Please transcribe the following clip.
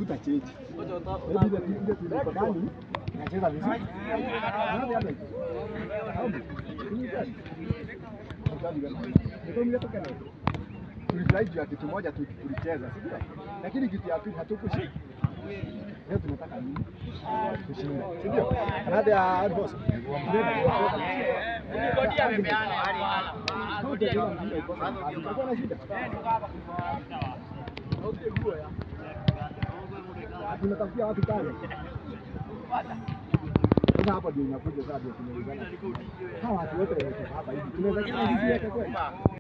hatutachange. Maybe ile ile tuliko ndani inacheza vizuri. Nani hapa? Hapo. Ni gani? Mtaji gani? Ndio mletoka nayo. Tulifurahi juu ya kitu moja tu tulicheza, si ndio? Lakini kitu ya pili hatukushinda. Leo tunataka nini? Kushinda, si ndio? Baada ya boss. Tunatafutia watu kazi. Sasa hapa ndio inakuja sasa ndio tumeulizana. Hawa watu wote wako hapa hivi. Tunaweza kila hivi yote kweli.